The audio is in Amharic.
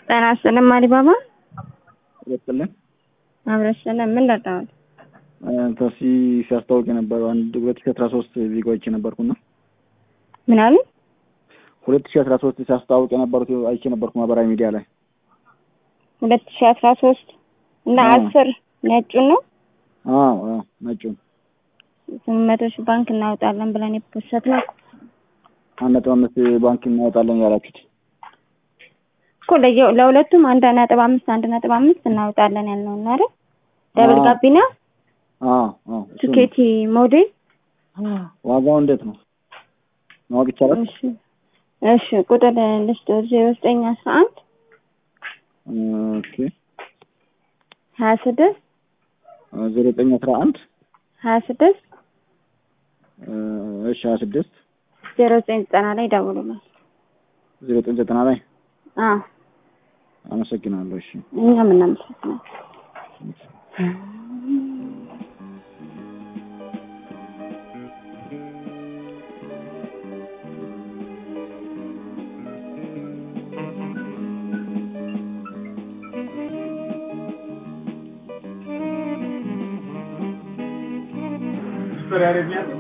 ጤና ይስጥልኝ አሊባባ ይስጥልን። አብረሽልን ምን ለጣሁት? ታክሲ ሲያስታውቅ የነበረው አንድ ሁለት ሺ አስራ ሶስት ዜጋዎች የነበርኩና ምን አሉ? ሁለት ሺ አስራ ሶስት ሲያስታውቅ የነበሩት አይቼ ነበርኩ ማህበራዊ ሚዲያ ላይ ሁለት ሺ አስራ ሶስት እና አዎ። አስር ነጩን ነው አዎ አዎ ነጩን ስምንት መቶ ሺህ ባንክ እናወጣለን ብለን የፖሰት ነው አንድ ነጥብ አምስት ባንክ እናወጣለን ያላችሁት እኮ ለየ- ለሁለቱም አንድ ነጥብ አምስት አንድ ነጥብ አምስት እናወጣለን ያልነው እና አይደል ደብል አዎ። ጋቢና አዎ አዎ እሱ ነው። ቱኬቲ ሞዴል ዋጋው እንዴት ነው ማወቅ ይቻላል? እሺ እሺ ቁጥር ልስጥ ዜሮ ዘጠኝ አስራ አንድ ኦኬ ሀያ ስድስት ዜሮ ዘጠኝ አስራ አንድ ሀያ ስድስት እሺ ሀያ ስድስት ዜሮ ዘጠኝ ዘጠና ላይ ደውሉልን። ዜሮ ዘጠኝ ዘጠና ላይ አዎ አመሰግናለሁ። እሺ እኛም እናመሰግናለን። Historia de mierda.